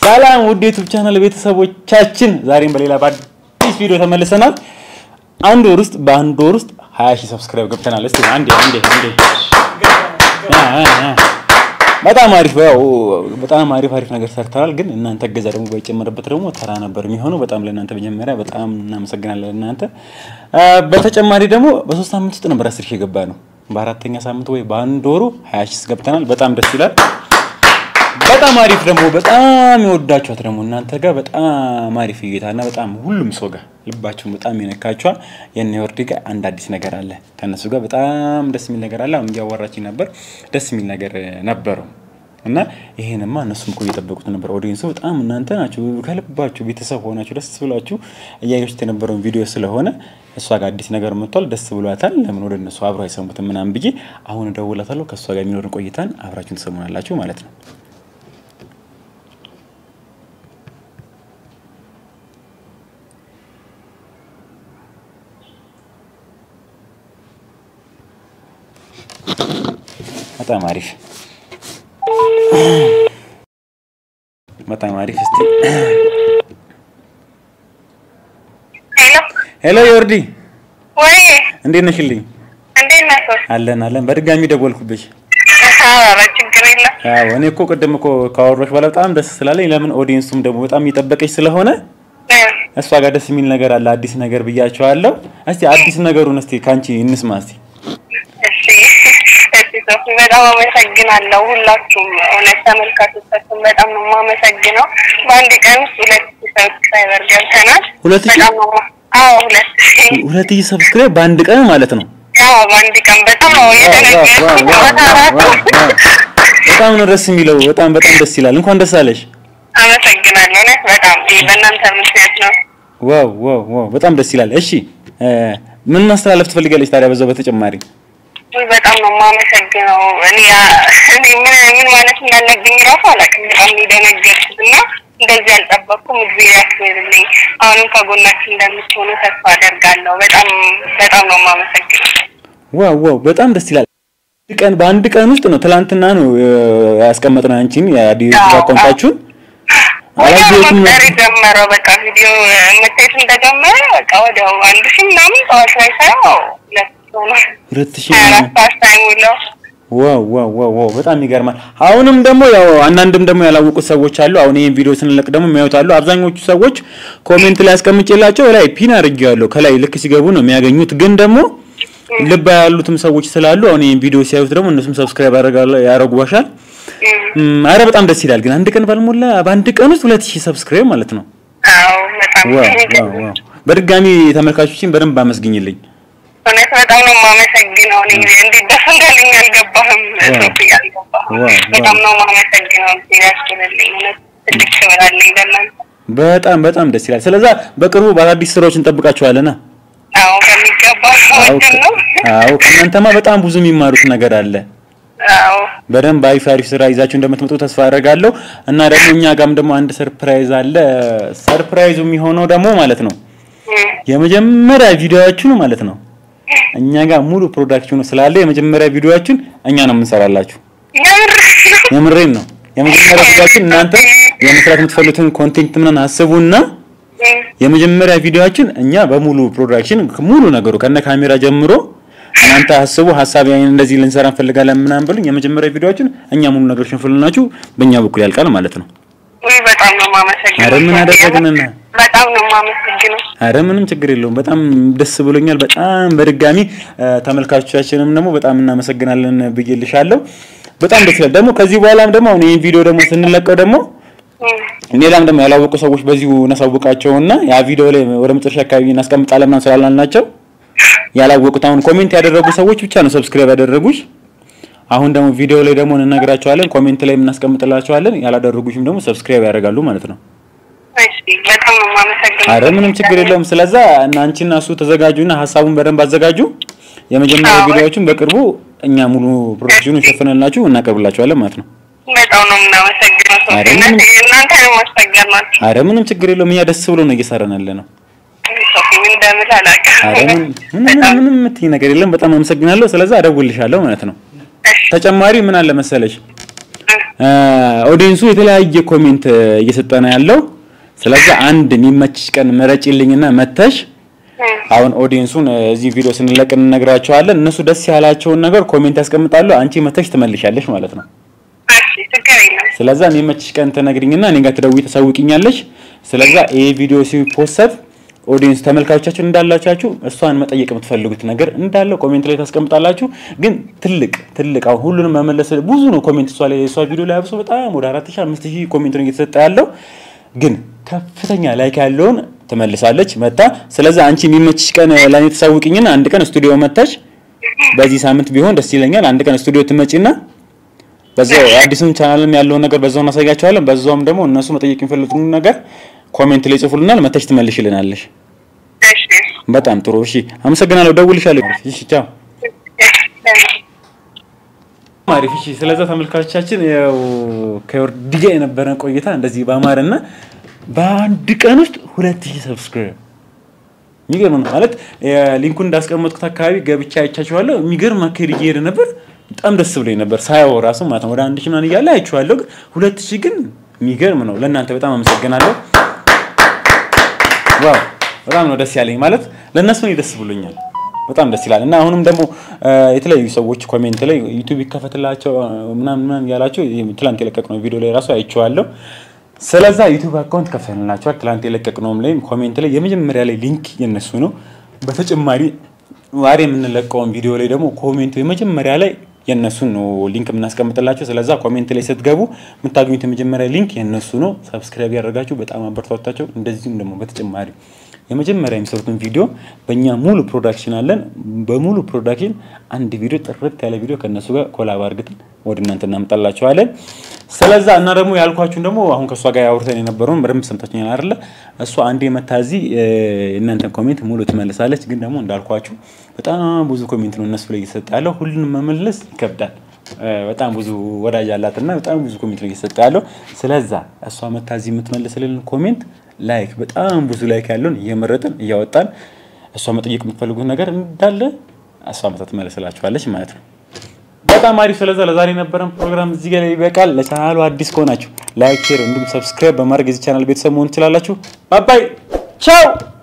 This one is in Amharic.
ሰላም ውድ ዩቱብ ቻናል ቤተሰቦቻችን፣ ዛሬም በሌላ በአዲስ ቪዲዮ ተመልሰናል። አንድ ወር ውስጥ በአንድ ወር ውስጥ 20 ሺህ ሰብስክራይብ ገብተናል። እስቲ አንዴ አንዴ አንዴ አ አ በጣም አሪፍ ያው በጣም አሪፍ አሪፍ ነገር ሰርተናል። ግን እናንተ እገዛ ደግሞ ባይጨመርበት ደግሞ ተራ ነበር የሚሆነው። በጣም ለእናንተ መጀመሪያ በጣም እናመሰግናለን እናንተ። በተጨማሪ ደግሞ በሶስት ሳምንት ውስጥ ነበር አስር ሺህ የገባ ነው። በአራተኛ ሳምንት ወይ በአንድ ወሩ 20 ሺህ ገብተናል። በጣም ደስ ይላል። በጣም አሪፍ ደግሞ በጣም የወዳችኋት ደግሞ እናንተ ጋር በጣም አሪፍ እይታ እና በጣም ሁሉም ሰው ጋር ልባቸውን በጣም የነካችኋል። የነ ወርዲ ጋር አንድ አዲስ ነገር አለ። ከእነሱ ጋር በጣም ደስ የሚል ነገር አለ። አሁን እያዋራችኝ ነበር። ደስ የሚል ነገር ነበረው እና ይሄንማ እነሱም እኮ እየጠበቁት ነበር። ኦዲየንሱ በጣም እናንተ ናችሁ ከልባችሁ ቤተሰብ ሆናችሁ ደስ ብሏችሁ እያያችሁት የነበረውን ቪዲዮ ስለሆነ እሷ ጋር አዲስ ነገር መጥቷል። ደስ ብሏታል። ለምን ወደ እነሱ አብሮ አይሰሙትም ምናምን ብዬ አሁን እደውላታለሁ። ከእሷ ጋር የሚኖርን ቆይታን አብራችሁን ትሰሙናላችሁ ማለት ነው። በጣም አሪፍ በጣም አሪፍ። እስቲ ሄሎ ሄሎ ዮርዲ ወይ እንዴት ነሽልኝ? እንዴት ነህ? አለን አለን። በድጋሚ ደወልኩብሽ። ኧረ ችግር የለም። አዎ እኔ እኮ ቅድም እኮ ካወራሽ በኋላ በጣም ደስ ስላለኝ ለምን ኦዲየንሱም ደግሞ በጣም እየጠበቀች ስለሆነ እ እሷ ጋር ደስ የሚል ነገር አለ፣ አዲስ ነገር ብያቸዋለሁ። እስቲ አዲስ ነገሩን እስቲ ካንቺ እንስማ እስቲ። እሺ እሺ ሶፊ በጣም አመሰግናለሁ። ሁላችሁም እውነት ተመልካቾቻችን በጣም ነው የማመሰግነው። በአንድ ቀን ውስጥ ሁለት ሺህ ሰብስክራይበር ገብተናል። ሁለት ሺህ? በጣም ነው የማ- አዎ ሁለት ሺህ ሁለት ሺህ ሰብስክራይብ በአንድ ቀን ማለት ነው። አዎ በአንድ ቀን በጣም ነው የደነገጥኩት። በጣም ነው ደስ የሚለው። በጣም በጣም ደስ ይላል። እንኳን ደስ አለሽ። አመሰግናለሁ። እውነት በጣም ይህ በእናንተ ምክንያት ነው። ዋው ዋው ዋው በጣም ደስ ይላል። እሺ እ ምን ማስተላለፍ ትፈልጋለች ታዲያ በዛው በተጨማሪ? ውይ በጣም ነው የማመሰግነው። እኔ እኔ ምን ምን ማለት እንዳለብኝ ራሱ አላውቅም። በጣም ነው የደነገጥኩት እና እንደዚህ አልጠበቅኩም። እግዚአብሔር ያክብርልኝ። አሁንም ከጎናችን እንደምትሆኑ ተስፋ አደርጋለሁ። በጣም በጣም ነው የማመሰግነው። ዋው ዋው በጣም ደስ ይላል። አንድ ቀን በአንድ ቀን ውስጥ ነው ትላንትና ነው እ፣ ያስቀመጥነው አንቺን የአዲስ አዎ፣ አካውንታችሁን ወዲያው አላየሁትም መቁጠር ነበር። የጀመረው በቃ ቪዲዮ መታየት እንደጀመረ በቃ ወዲያው አንድ ሺህ ምናምን ጠዋት ላይ ሳየው ሁለት ሺህ ሆኗል። ሁለት ሺህ ሀያ አራት ሰዓት ሳይሞላው ዋው ዋው ዋው ዋው በጣም ይገርማል። አሁንም ደግሞ ያው አንዳንድም ደግሞ ያላወቁት ሰዎች አሉ። አሁን ይሄን ቪዲዮ ስንለቅ ደግሞ የሚያዩት አሉ። አብዛኞቹ ሰዎች ኮሜንት ላይ አስቀምጬላቸው ላይ ፒን አድርጌዋለሁ ከላይ ልክ ሲገቡ ነው የሚያገኙት። ግን ደግሞ ልብ ያሉትም ሰዎች ስላሉ አሁን ይሄን ቪዲዮ ሲያዩት ደግሞ እነሱም ሰብስክራይብ ያደርጉዋሻል። እም፣ እም፣ አረ በጣም ደስ ይላል። ግን አንድ ቀን ባልሞላ በአንድ ቀን ውስጥ ሁለት ሺህ ሰብስክራይብ ማለት ነው። አዎ በጣም ዋው ዋው የሚገርም ዋው በድጋሚ ተመልካቾችን በደንብ አመስግኝልኝ። እውነት በጣም ነው የማመሰግነው። እኔ እንዴት ደስ እንዳለኝ አልገባህም። ዋው። ሶፊ አልገባህም። ዋው፣ በጣም ዋው። ነው የማመሰግነው። እግዚአብሔር ያስችልልኝ። እውነት ትልቅ ክብር አለኝ ለእናንተ። በጣም በጣም ደስ ይላል። ስለዛ በቅርቡ በአዳዲስ ስራዎች እንጠብቃችኋለና አዎ በሚገባ አዎ ወድን ነው። አዎ ከእናንተማ በጣም ብዙ የሚማሩት ነገር አለ። አዎ በደንብ አሪፍ አሪፍ ስራ ይዛችሁ እንደምትመጡ ተስፋ አደርጋለሁ። እና ደግሞ እኛ ጋም ደግሞ አንድ ሰርፕራይዝ አለ። ሰርፕራይዙ የሚሆነው ደግሞ ማለት ነው እም፣ የመጀመሪያ ቪዲዮአችሁ ነው ማለት ነው። እኛ ጋር ሙሉ ፕሮዳክሽኑ ስላለ የመጀመሪያ ቪዲዮአችሁን እኛ ነው የምንሰራላችሁ። የምር የምሬን ነው። የመጀመሪያ ቪዲዮአችን እናንተ የመስራት የምትፈልጉትን ኮንቴንት ምናምን አስቡና እም፣ የመጀመሪያ ቪዲዮአችን እኛ በሙሉ ፕሮዳክሽን ሙሉ ነገሩ ከነ ካሜራ ጀምሮ እናንተ አስቡ። ሀሳብ ያን እንደዚህ ልንሰራ እንፈልጋለን ምናምን ብሉኝ። የመጀመሪያ ቪዲዮአችን እኛ ሙሉ ነገሮችን ፍልናችሁ በእኛ በኩል ያልቃል ማለት ነው። ውይ በጣም ነው የማመሰግነው። ኧረ ምን አደረግንና? በጣም ነው የማመሰግነው። አረ ምንም ችግር የለውም። በጣም ደስ ብሎኛል። በጣም በድጋሚ እ፣ ተመልካቾቻችንም ደግሞ በጣም እናመሰግናለን ብዬልሻለሁ። በጣም ደስ ይላል። ደግሞ ከዚህ በኋላም ደግሞ አሁን ይህን ቪዲዮ ደግሞ ስንለቀው ደግሞ እም፣ ሌላም ደግሞ ያላወቁ ሰዎች በዚሁ እናሳውቃቸውና ያ ቪዲዮ ላይ ወደ መጨረሻ አካባቢ እናስቀምጣለን ምናምን ስላልናቸው ያላወቁት አሁን ኮሜንት ያደረጉ ሰዎች ብቻ ነው ሰብስክራይብ ያደረጉሽ። አሁን ደግሞ ቪዲዮ ላይ ደግሞ እንነግራቸዋለን፣ ኮሜንት ላይ እናስቀምጥላቸዋለን። ያላደረጉሽም ደግሞ ሰብስክራይብ ያደርጋሉ ማለት ነው። እሺ በጣም ነው የማመሰግነው። አረ ምንም ችግር የለውም። ስለዛ እና አንቺና እሱ ተዘጋጁና ሀሳቡን በደንብ አዘጋጁ። የመጀመሪያ አዎ። ቪዲዮዎችን በቅርቡ እኛ ሙሉ ፕሮዳክሽኑን ሸፍነላችሁ እናቀርብላችኋለን ማለት ነው። በጣም ነው የምናመሰግነው። ሶፊ አረ እውነት ምንም- እናንተ ነው ማስፈገር ናቸው። አረ ምንም ችግር የለውም። እኛ ደስ ብሎ ነው እየሰራን ያለ ነው። ሶፊ ምን እንደምል አላውቅም። አረ ምን ምንም ምንም የምትይኝ ነገር የለም። በጣም አመሰግናለሁ። ስለዛ አደውልልሻለሁ ማለት ነው። እሺ ተጨማሪ ምን አለ መሰለሽ ኦዲየንሱ የተለያየ ኮሜንት እየሰጠ ነው ያለው። ስለዚህ አንድ የሚመችሽ ቀን ምረጪልኝና መተሽ አሁን ኦዲየንሱን እዚህ ቪዲዮ ስንለቅ እንነግራቸዋለን። እነሱ ደስ ያላቸውን ነገር ኮሜንት ያስቀምጣሉ። አንቺ መተሽ ትመልሻለሽ ማለት ነው። እሺ ችግር የለም። ስለዛ የሚመችሽ ቀን ትነግሪኝና እኔ ጋር ትደውይ ታሳውቂኛለሽ። ስለዛ ይሄ ቪዲዮ ሲፖሰት ኦዲየንስ ተመልካቾቻችን እንዳላቻችሁ እሷን መጠየቅ የምትፈልጉት ነገር እንዳለ ኮሜንት ላይ ታስቀምጣላችሁ። ግን ትልቅ ትልቅ አሁን ሁሉንም መመለስ ብዙ ነው ኮሜንት እሷ ላይ እሷ ቪዲዮ ላይ አብሶ በጣም ወደ 4000 5000 ኮሜንት ነው እየተሰጠ ያለው ግን ከፍተኛ ላይክ ያለውን ትመልሳለች መጣ። ስለዚህ አንቺ የሚመችሽ ቀን ለኔ ተሳውቂኝና አንድ ቀን ስቱዲዮ መታች። በዚህ ሳምንት ቢሆን ደስ ይለኛል። አንድ ቀን ስቱዲዮ ትመጪና በዛው አዲሱን ቻናልም ያለውን ነገር በዛው እናሳያቸዋለን። በዛውም ደግሞ እነሱ መጠየቅ የሚፈልጉትን ነገር ኮሜንት ላይ ጽፉልናል፣ መተሽ ትመልሽልናለሽ። እሺ በጣም ጥሩ እሺ፣ አመሰግናለሁ። ደውልሻለሁ። እሺ፣ ቻው። አሪፍ እሺ። ስለዛ ተመልካቾቻችን ያው ከወርዲ ጋር የነበረን ቆይታ እንደዚህ በአማረና በአንድ ቀን ውስጥ ሁለት ሺህ ሰብስክራይብ የሚገርም ነው ማለት ሊንኩን እንዳስቀመጥኩት አካባቢ ገብቻ አይቻችኋለሁ። የሚገርም አካሄድ እየሄደ ነበር። በጣም ደስ ብሎኝ ነበር ሳየው ራሱ ማለት ነው። ወደ አንድ ሺህ ምናምን እያለ አይቼዋለሁ፣ ግን ሁለት ሺህ ግን የሚገርም ነው። ለእናንተ በጣም አመሰግናለሁ። ዋው በጣም ነው ደስ ያለኝ ማለት ለእነሱ እኔ ደስ ብሎኛል። በጣም ደስ ይላል። እና አሁንም ደግሞ የተለያዩ ሰዎች ኮሜንት ላይ ዩቲዩብ ይከፈትላቸው ምናምን ምናምን ያላቸው ትላንት የለቀቅነው ቪዲዮ ላይ ራሱ አይቼዋለሁ። ስለዛ ዩቲዩብ አካውንት ከፍተንላቸዋል። ትላንት የለቀቅነውም ላይ ኮሜንት ላይ የመጀመሪያ ላይ ሊንክ የነሱ ነው። በተጨማሪ ዛሬ የምንለቀውን ቪዲዮ ላይ ደግሞ ኮሜንቱ የመጀመሪያ ላይ የእነሱን ነው ሊንክ የምናስቀምጥላቸው። ስለዛ ኮሜንት ላይ ስትገቡ የምታገኙት የመጀመሪያ ሊንክ የእነሱ ነው። ሰብስክራይብ ያደረጋችሁ በጣም አበረታታቸው። እንደዚሁም ደግሞ በተጨማሪ የመጀመሪያ የሚሰሩትን ቪዲዮ በእኛ ሙሉ ፕሮዳክሽን አለን። በሙሉ ፕሮዳክሽን አንድ ቪዲዮ ጥርት ያለ ቪዲዮ ከእነሱ ጋር ኮላብ አድርገን ወደ እናንተ እናመጣላቸዋለን። ስለዛ እና ደግሞ ያልኳችሁን ደግሞ አሁን ከእሷ ጋር አውርተን የነበረውን በደንብ ሰምታችሁኛል አይደለ? እሷ አንዴ መታ እዚህ የእናንተን ኮሜንት ሙሉ ትመልሳለች። ግን ደግሞ እንዳልኳችሁ በጣም ብዙ ኮሜንት ነው እነሱ ላይ እየሰጠ ያለው። ሁሉንም መመለስ ይከብዳል። በጣም ብዙ ወዳጅ አላት እና በጣም ብዙ ኮሜንት ነው እየሰጠ ያለው። ስለዛ እሷ መታ እዚህ የምትመልስልን ኮሜንት ላይክ በጣም ብዙ ላይክ ያለውን እየመረጥን እያወጣን እሷ መጠየቅ የምትፈልጉት ነገር እንዳለ እሷ መታ ትመለስላችኋለች ማለት ነው። በጣም አሪፍ። ስለዛ ለዛሬ የነበረን ፕሮግራም እዚህ ጋር ይበቃል። ለቻናሉ አዲስ ከሆናችሁ ላይክ፣ ሼር እንዲሁም ሰብስክራይብ በማድረግ የዚህ ቻናል ቤተሰብ መሆን ትችላላችሁ። ባባይ ቻው